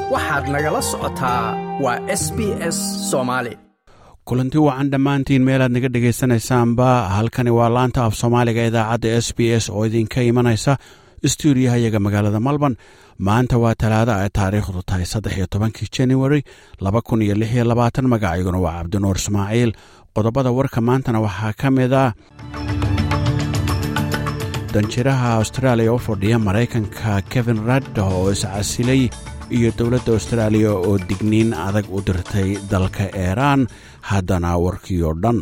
waxaad nagala socotaa waa s b s soomaali kulanti wacan dhammaantiin meelaad naga dhegaysanaysaanba halkani waa laanta af soomaaliga idaacadda s b s oo idinka imanaysa stuudiyahayaga magaalada melbourne maanta waa talaada ay taariikhdu tahay saddex iyo tobankii january laba kun iyo lix iyo labaatan magacayguna waa cabdinuur ismaaciil qodobada warka maantana waxaa ka mid ah danjiraha austraaliya u fadhiya maraykanka kevin radd oo iscasilay iyo dowladda austraaliya oo digniin adag u dirtay dalka iiraan haddana warkii oo dhan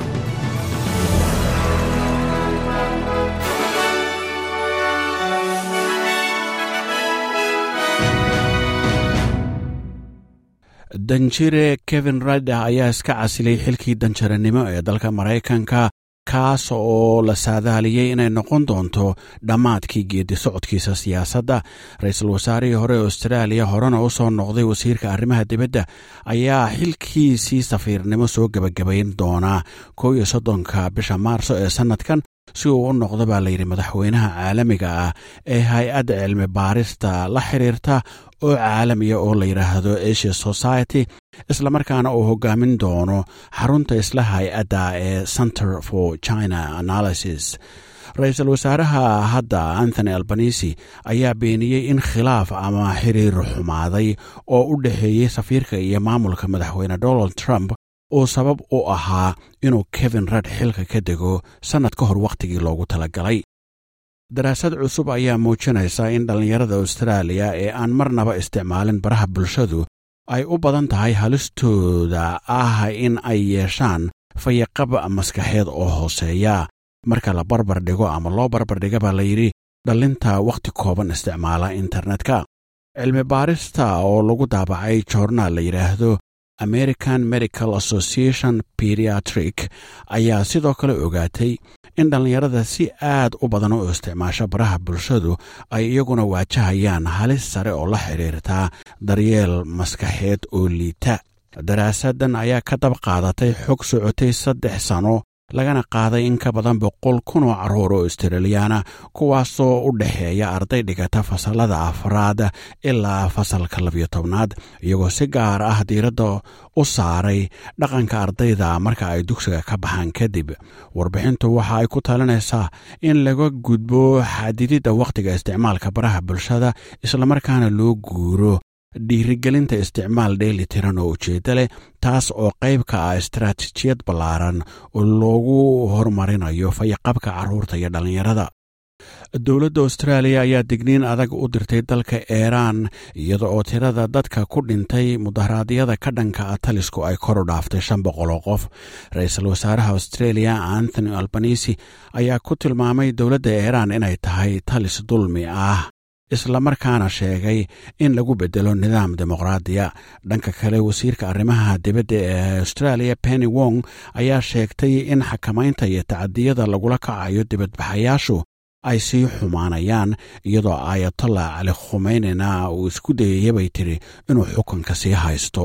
danjire kevin radda ayaa iska casilay xilkii danjaranimo ee dalka maraykanka kaas oo la saadaaliyey inay noqon doonto dhammaadkii geedi socodkiisa siyaasadda ra-iisul wasaarihii hore ee austraaliya horena u soo noqday wasiirka arrimaha dibadda ayaa xilkiisii safiirnimo soo gebagabayn doonaa kow iyo soddonka bisha maarso ee sannadkan si uu u noqdo baa layidhi madaxweynaha caalamiga ah ee hay-adda cilmi baarista la xiriirta oo caalamiya oo la yidhaahdo asia society islamarkaana uu hogaamin doono xarunta isla hay-adda ee center for china analysis ra-iisul wasaaraha hadda anthony albanisi ayaa beeniyey in khilaaf ama xiriir xumaaday oo u dhexeeyey safiirka iyo maamulka madaxweyne donald trump uu sabab u ahaa inuu kevin radd xilka ka dego sannad ka hor wakhtigii loogu talagalay daraasad cusub ayaa muujinaysa in dhallinyarada austraaliya ee aan marnaba isticmaalin baraha bulshadu ay u badan tahay halistooda ah in ay yeeshaan fayaqab maskaxeed oo hooseeya marka la barbar dhigo ama loo barbardhiga baa layidhi dhallinta wakhti kooban isticmaala internetka cilmi baarista oo lagu daabacay joornaal la yidhaahdo american medical association pediatric ayaa sidoo kale ogaatay in dhallinyarada si aad u badan u isticmaasho baraha bulshadu ay iyaguna waajahayaan halis sare oo la xidhiirta daryeel maskaxeed oo liita daraasaddan ayaa ka dab qaadatay xog socotay saddex sano lagana qaaday in ka badan boqol kun oo carruur oo australiyaana kuwaasoo u dhexeeya arday dhigata fasallada afraad ilaa fasalka labiyo tobnaad iyagoo si gaar ah diiradda u saaray dhaqanka ardayda marka ay dugsiga ka baxaan kadib warbixintu waxa ay ku talinaysaa in laga gudbo xadididda wakhtiga isticmaalka baraha bulshada islamarkaana loo guuro dhiirigelinta isticmaal dheeli tiran oo ujeedda leh taas oo qayb ka ah istaraatiijiyad ballaaran oo loogu horumarinayo fayaqabka carruurta iyo dhallinyarada dowladda austraaliya ayaa digniin adag u dirtay dalka iiraan iyada oo tirada dadka ku dhintay mudaharaadyada ka dhanka ah talisku ay kor u dhaaftay shan boqol oo qof ra-iisul wasaaraha australia anthony albanisi ayaa ku tilmaamay dowladda iiraan inay tahay talis dulmi ah islamarkaana sheegay in lagu bedelo nidaam dimuqraadiya dhanka kale wasiirka arrimaha dibadda ee australia penny wong ayaa sheegtay in xakamaynta iyo tacadiyada lagula kacayo dibadbaxayaashu ay sii xumaanayaan iyadoo ayatollah cali khumeynina uu isku dayaya bay tiri inuu xukunka sii haysto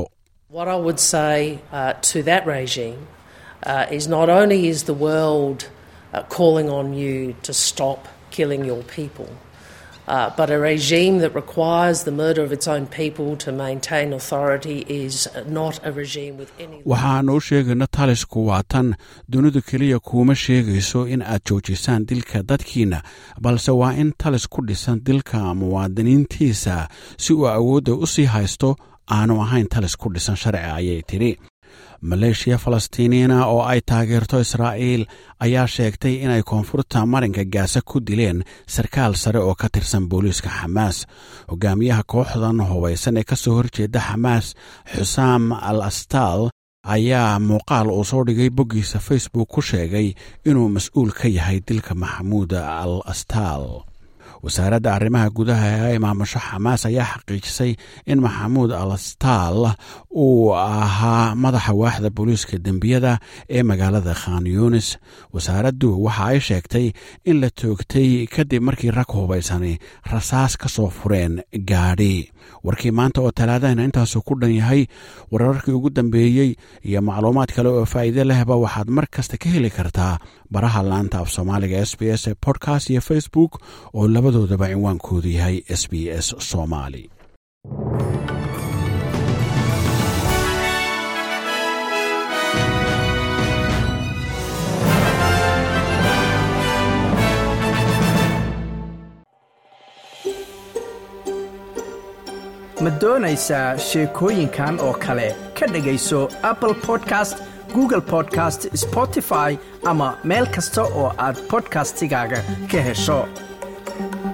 Uh, but a regime that requires the murder of its own people to maintain authority is not a regime with any. waxaanu u sheegayna talisku waa tan dunidu keliya kuuma sheegayso in aad joojisaan dilka dadkiinna balse waa in talis ku dhisan dilka muwaadiniintiisa si uu awoodda u sii haysto aanu ahayn talis ku dhisan sharci ayay tidhi maleeshiya falastiiniina oo ay taageerto israa'iil ayaa sheegtay inay koonfurta marinka gaasa ku dileen sarkaal sare oo ka tirsan booliiska xamaas hogaamiyaha kooxdan hubaysan ee ka soo horjeeda xamaas xusaam al astal ayaa muuqaal uu soo dhigay boggiisa facebook ku sheegay inuu mas-uul ka yahay dilka maxamuud al astal wasaaradda arrimaha gudaha ee maamusho xamaas ayaa xaqiijisay in maxamuud alastal uu ahaa madaxa waaxda booliiska dembiyada ee magaalada khan yunis wasaaraddu waxa ay sheegtay in la toogtay kadib markii rag hubaysani rasaas ka soo fureen gaadhi warkii maanta oo talaadahana intaasuu ku dhan yahay wararkii ugu dambeeyey iyo macluumaad kale oo faa'iide lehba waxaad mar kasta ka heli kartaa baraha laanta af soomaaliga s b s ee podcast iyo facebook oo labadoodaba cinwaankoodu yahay s b s soomaali ma doonaysaa sheekooyinkan oo kale ka dhegayso apple podcast google podcast spotify ama meel kasta oo aad bodkastigaaga ka hesho